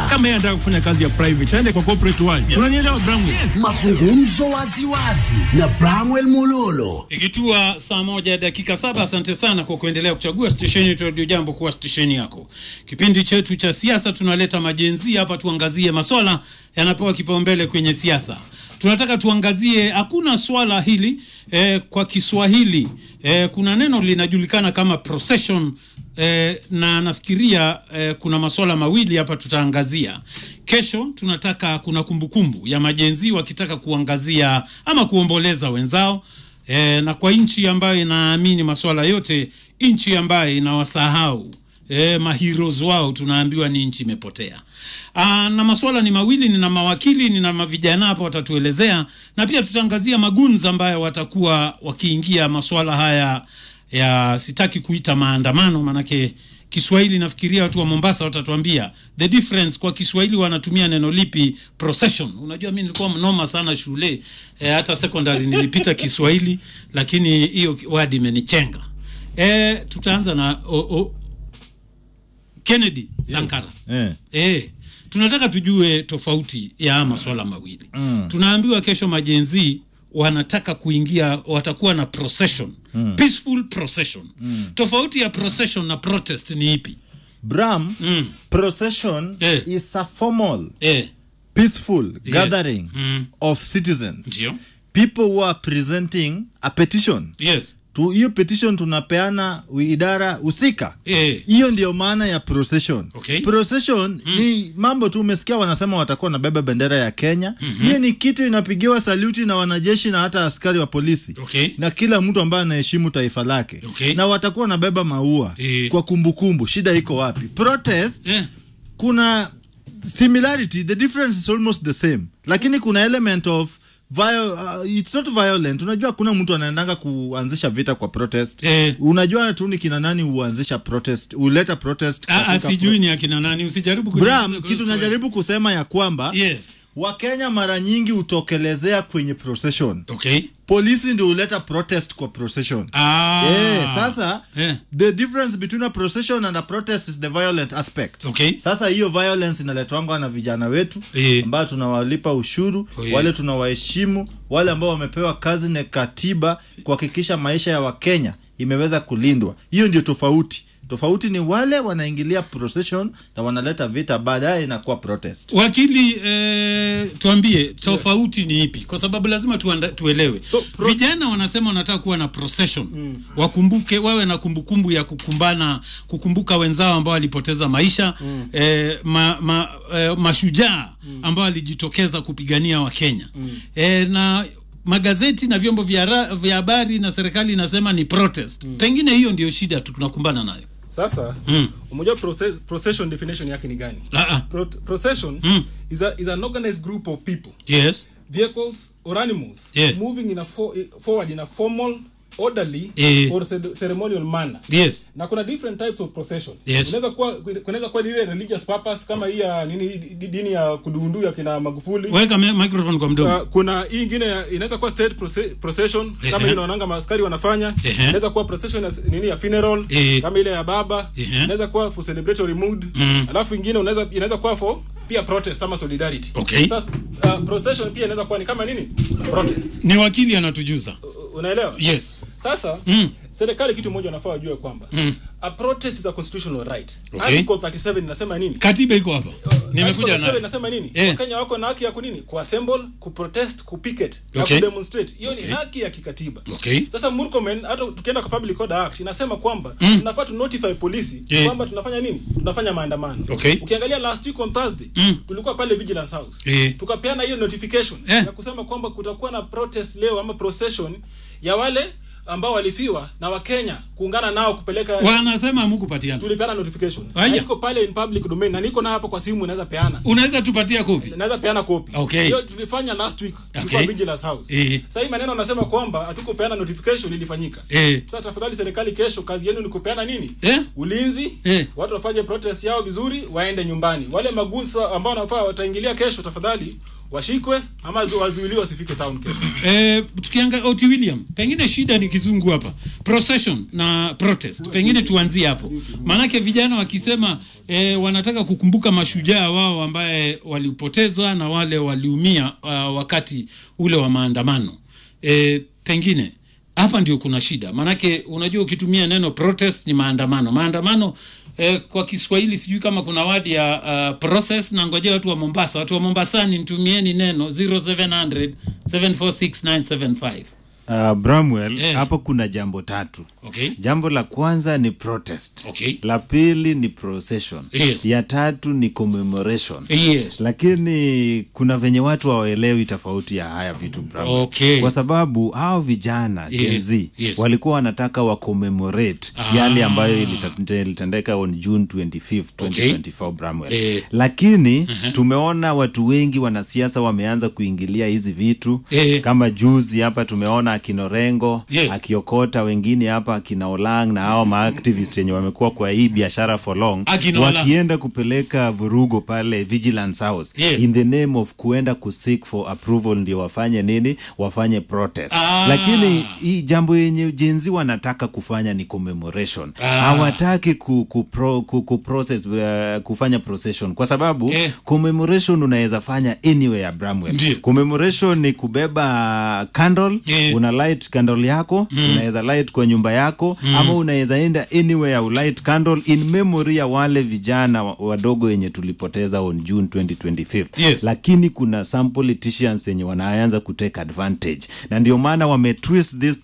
kama yeye anataka kufanya kazi ya private aende kwa corporate world. Unanielewa Bramwe? Mazungumzo waziwazi na Bramwell Mulolo. Ikitua saa moja dakika saba. Asante sana kwa kuendelea kuchagua stesheni yetu Radio Jambo kuwa stesheni yako. Kipindi chetu cha siasa tunaleta majenzi hapa, tuangazie maswala yanapewa kipaumbele kwenye siasa. Tunataka tuangazie, hakuna swala hili eh, kwa Kiswahili eh, kuna neno linajulikana kama procession eh, na nafikiria eh, kuna maswala mawili hapa tutaangazia. Kesho tunataka kuna kumbukumbu ya majenzi wakitaka kuangazia ama kuomboleza wenzao e, na kwa nchi ambayo inaamini masuala yote, nchi ambayo inawasahau e, maheroes wao, tunaambiwa ni nchi imepotea. Aa, na masuala ni mawili, nina mawakili, nina mavijana hapa watatuelezea, na pia tutaangazia magunza ambayo watakuwa wakiingia masuala haya ya sitaki kuita maandamano, manake Kiswahili nafikiria watu wa Mombasa watatuambia the difference. Kwa Kiswahili wanatumia neno lipi? Procession. Unajua, mi nilikuwa mnoma sana shule e, hata secondary nilipita Kiswahili, lakini hiyo word imenichenga. E, tutaanza na o, o, Kennedy Sankara. Eh. E, tunataka tujue tofauti ya haya maswala mawili mm. Tunaambiwa kesho majenzi wanataka kuingia, watakuwa na procession mm. peaceful procession mm. Tofauti ya procession na protest ni ipi? Bram, Mm. procession Eh. is a formal, Eh, peaceful gathering Mm. of citizens. ndio. People who are presenting a petition. Yes. Tu, hiyo petition tunapeana wi- idara husika. Eh, Hiyo ndio maana ya procession. Okay. Procession ni mambo tu umesikia wanasema watakuwa nabeba bendera ya Kenya. Hiyo ni kitu inapigiwa saluti na wanajeshi na hata askari wa polisi. Okay. Na kila mtu ambaye anaheshimu taifa lake. Okay. Na watakuwa nabeba maua Eh. kwa kumbukumbu. Shida iko wapi? Protest eh, kuna similarity the difference is almost the same lakini kuna element of vio, uh, it's not violent unajua kuna mtu anaendanga kuanzisha vita kwa protest Eh. unajua tu ni kina nani huanzisha protest huleta protest ah, ah, katika sijui ni akina nani, usijaribu pro- Bram, kuniuliza kitu kuhusu- najaribu kusema ya kwamba Yes. wakenya mara nyingi hutokelezea kwenye procession Okay. polisi ndio huleta protest kwa procession Ah. Eh, sasa Eh. the difference between a procession and a protest is the violent aspect Okay. sasa hiyo violence inaletwangwa na vijana wetu Eh. ambao tunawalipa ushuru Oh, yeah. wale tunawaheshimu wale ambao wamepewa kazi na katiba kuhakikisha maisha ya wakenya imeweza kulindwa hiyo ndio tofauti tofauti ni wale wanaingilia procession na wanaleta vita baadaye inakuwa protest Wakili eh, tuambie tofauti ni ipi, kwa sababu lazima tuanda, tuelewe. So, pros- Vijana wanasema wanataka kuwa na procession wakumbuke, wawe na kumbukumbu ya kukumbana, kukumbuka wenzao ambao walipoteza maisha eh, ma, ma, eh, mashujaa ambao walijitokeza kupigania Wakenya eh, na magazeti na vyombo vya ra- vya habari na serikali inasema ni protest. Pengine hiyo ndio shida tu tunakumbana nayo. sasa Mm. umejua proce- procession definition yake ni gani Ah, ah. Pro procession Mm. is, a, is an organized group of people Yes. vehicles or animals Yeah. moving in a for, forward in a formal orderly Eh. or cere- ceremonial manner Yes. na kuna different types of procession Yes. unaweza kuwa kunaweza kuwa ile religious purpose kama hii ya nini di- dini ya kudundu ya kina Magufuli Weka me- microphone kwa mdomo. Uh, kuna hii ingine ya- inaweza kuwa state proce- procession Ehe. kama ile naonanga maaskari wanafanya Ehe. inaweza kuwa procession ya, nini ya funeral Ehe. kama ile ya baba Ehe. inaweza kuwa for celebratory mood Mm. alafu ingine unaweza inaweza kuwa for pia protest ama solidarity Okay. sasa uh, procession pia inaweza kuwa ni kama nini protest Ni wakili anatujuza. U- unaelewa Yes. sasa Mm. serikali kitu moja wanafaa wajue kwamba Mm. a protest is a constitutional right Okay. article 37 inasema nini Katiba iko hapa. Nimekuja Article 37 nayo. inasema nini Eh. wakenya wako na haki ya kunini kuassemble kuprotest kupicket na Okay. kudemonstrate hiyo Okay. ni haki ya kikatiba Okay. sasa murkomen hata tukienda kwa public order act inasema kwamba Mm. tunafaa tu notify polisi Eh. kwamba tunafanya nini tunafanya maandamano Okay. ukiangalia last week on thursday Mm. tulikuwa pale vigilance house Eh. tukapeana hiyo notification Eh. ya kusema kwamba kutakuwa na protest leo ama procession ya wale ambao walifiwa na wakenya kuungana nao kupeleka Wanasema hamukupatiana. tulipeana notification Aya. na iko pale in public domain na niko na hapo kwa simu naweza peana Unaweza tupatia kopi? naweza peana copy Okay. hiyo tulifanya last week tulikuwa Okay. vigilance house Eh. sasa hii maneno nasema kwamba hatukupeana notification ilifanyika Eh. sasa tafadhali serikali kesho kazi yenu ni kupeana nini Eh? ulinzi Eh. watu wafanye protest yao vizuri waende nyumbani wale magusa ambao wanafaa wataingilia kesho tafadhali washikwe ama zi- wazuiliwe wasifike town kesho Eh, tukianga oti william pengine shida ni kizungu hapa procession na protest pengine tuanzie hapo maanake vijana wakisema eh, wanataka kukumbuka mashujaa wao ambaye walipotezwa na wale waliumia uh, wakati ule wa maandamano eh, pengine hapa ndio kuna shida maanake unajua ukitumia neno protest ni maandamano maandamano eh, kwa kiswahili sijui kama kuna wadi ya uh, process na ngojea watu wa mombasa watu wa mombasani nitumieni neno 0700 746975 Uh, Bramwell Eh. hapo kuna jambo tatu. okay Jambo la kwanza ni protest. Okay. La pili ni procession. Yes. Ya tatu ni commemoration. yes Lakini kuna venye watu hawaelewi tofauti ya haya vitu Bramwell. Okay. Kwa sababu hao vijana Yes. Gen Z Yes. walikuwa wanataka wa commemorate Ah. yale ambayo ilita- ilitendeka on June 25th, Okay. 2024 Bramwell. Eh. Lakini tumeona watu wengi wanasiasa wameanza kuingilia hizi vitu Eh. kama juzi hapa tumeona akinorengo Yes. akiokota wengine hapa akina Olang na hao maactivist wenye wamekuwa kwa hii biashara for long Akina Olang. wakienda kupeleka vurugo pale Vigilance House Yes. in the name of kuenda kuseek for approval ndio wafanye nini wafanye protest Ah. lakini hii jambo yenye jenzi wanataka kufanya ni commemoration Ah. hawataki ku, ku, pro, ku, ku process, uh, kufanya procession kwa sababu Eh. commemoration unaweza fanya anywhere Bramwell Ndiyo. commemoration ni kubeba candle Eh. una light candle yako unaweza light kwa nyumba yako ama unaweza enda anywhere ulight candle in memory ya wale vijana wa- wadogo wenye tulipoteza on June 2025 Yes. lakini kuna some politicians wenye wanaanza kutake advantage na ndio maana wametwist this